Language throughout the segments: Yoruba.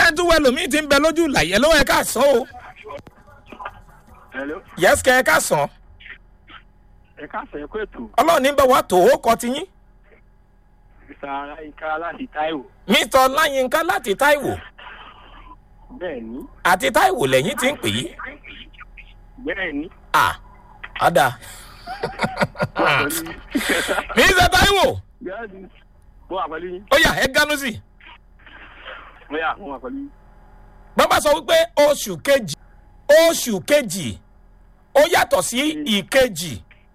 jẹ́ ń tún wẹ́ lòmíì tí ń bẹ lójú làyẹ̀ lọ́wọ́ ẹ ká sọ o Hello. yẹ́sìkẹ́ ẹ ká sàn ẹ káàsán ẹ kó ètò ọlọ́run ní bẹ̀ wá tó ó kọ ti yín mr aláìka láti taiwo mr ọláyínká láti táìwò bẹ́ẹ̀ ni àti táìwò lẹ́yìn tí ń pè yí bẹ́ẹ̀ ni à ọ̀dà mr táìwò bẹ́ẹ̀ ni mo wà pẹ̀lú yín ó yà ẹ gánú sí i. mo yà mo wà pẹ̀lú yín bàbá sọ wípé oṣù kejì oṣù kejì ó yàtọ̀ sí ìkejì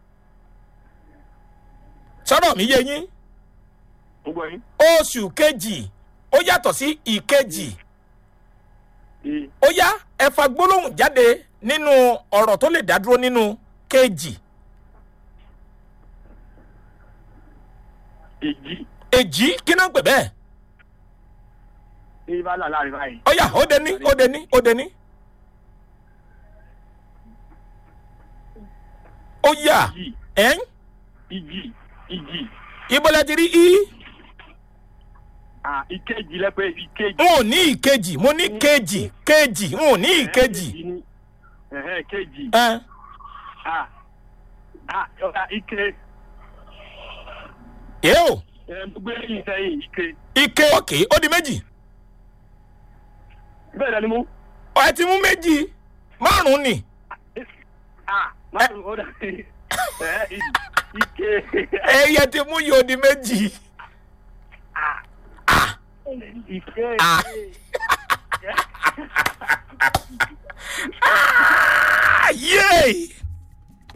sọ́dọ̀ mi yé yín mo gbọ́ yín oṣù kejì ó yàtọ̀ sí ìkejì ee ó yá ẹ fa gbólóhùn jáde nínú ọ̀rọ̀ tó lè dádúró nínú kejì èjì èjì kí náà ń pè bẹ́ẹ̀ ee bá là láàrin báyìí ó yá ó dé ní ó dé ní ó dé ní ó yá ìjì ẹ̀ ń ìjì ìjì ìbọ̀lẹ̀ ti rí í. à ìkejì lẹ́pẹ́ ìkejì. n ò ní ìkejì mo ní kejì kejì n ò ní ìkejì. ni ẹ̀hẹ́ kejì ẹ à à ọ̀la ike ẹ o ẹ̀ mo gbé yín sẹ́yìn ike ike òkè ó di méjì bẹ́ẹ̀ lẹ́ni mú ọ ẹ ti mú méjì márùn ni à máa ń ọ̀dà ẹ̀ ike ẹyẹ ti mú yìí ó di méjì. à Ah, ike Ah. ah, yéé